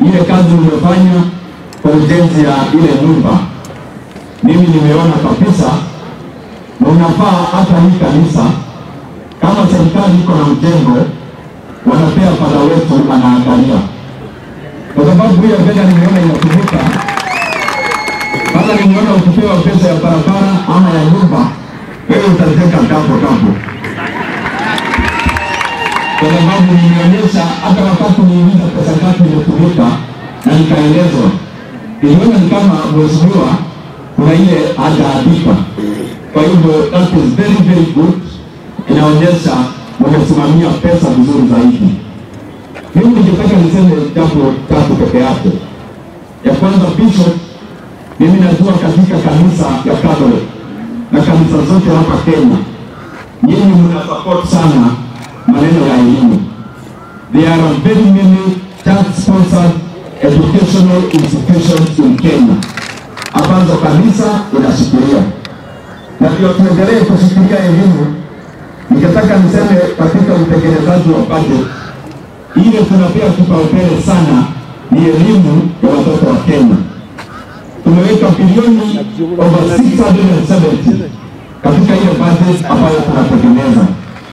ile kazi umefanya kwa ujenzi ya ile nyumba, mimi nimeona kabisa, na unafaa hata hii kanisa, kama serikali iko na mjengo, wanapea fadha wetu anaangalia, kwa sababu hiyo fedha nimeona inatumika kama nimeona ukipewa pesa ya barabara ama ya nyumba, wewe utateka tambo tambo, kwa sababu nimeonyesha hata wakati niuliza pesa ngapi imetumika na nikaelezwa, niliona ni kama mheshimiwa kuna ile hajaandika. Kwa hivyo that is very very good, inaonyesha wamesimamia pesa vizuri zaidi. Mimi ningetaka niseme jambo tatu peke yake. Ya kwanza, Bishop mimi najua katika kanisa ya Catholic na kanisa zote hapa Kenya, nyinyi mna support sana maneno ya elimu. There are very many church sponsored educational institutions in Kenya ambazo kanisa inashikilia, na ndio tuendelee kushikilia elimu. Ningetaka niseme katika utekelezaji wa budget ile tunapea kipaumbele sana ni elimu ya watoto wa Kenya tumeweka bilioni over 670 katika ile budget ambayo tunategemeza.